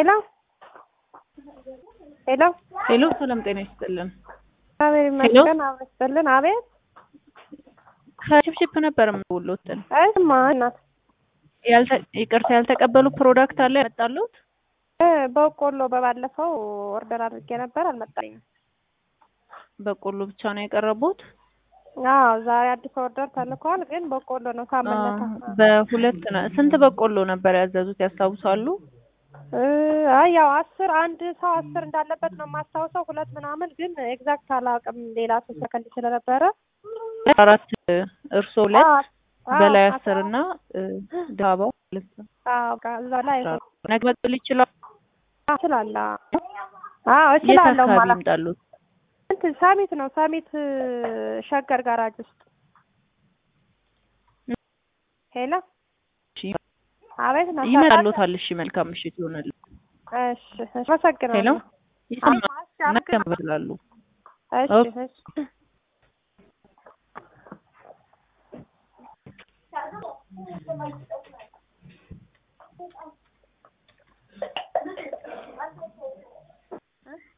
ሄሎ ሄሎ ሄሎ ሰላም ጤና ይስጥልን። አቤት ይመስገን። አቤት ይስጥልን። አቤት ከሽፕሽፕ ነበር የምደውልዎትን። አይማ እናት ያልተ ይቅርታ ያልተቀበሉ ፕሮዳክት አለ ያመጣሉት? እ በቆሎ በባለፈው ኦርደር አድርጌ ነበር አልመጣልኝም። በቆሎ ብቻ ነው የቀረቡት? አዎ ዛሬ አዲስ ኦርደር ተልኳል፣ ግን በቆሎ ነው ሳመለታ በሁለት ነው። ስንት በቆሎ ነበር ያዘዙት ያስታውሳሉ? እ አይ ያው አስር አንድ ሰው አስር እንዳለበት ነው የማስታውሰው። ሁለት ምናምን ግን ኤግዛክት አላውቅም። ሌላ ሰው ሰከንድ ስለነበረ አራት እርሶ ሁለት አዎ፣ አዎ፣ በላይ አስራ- አስር እና ዳባው ሁለት ነው። አዎ በቃ እዛ ላይ ነገ መጥል ይችላል። እችላለሁ። አዎ የት እችላለሁ አካባቢ ማለት ይምጣሉት? እንትን ሳሚት ነው ሳሚት ሸገር ጋራጅ ውስጥ ሄሎ እሺ አቤት ነው ይመጣሉታል። እሺ መልካም ምሽት ይሆናል። እሺ እሺ አመሰግናለሁ ሄሎ ይሰማል። አዎ፣ እሺ ነገ አመሰግናለሁ ይመጣሉ። እሺ ኦኬ። እሺ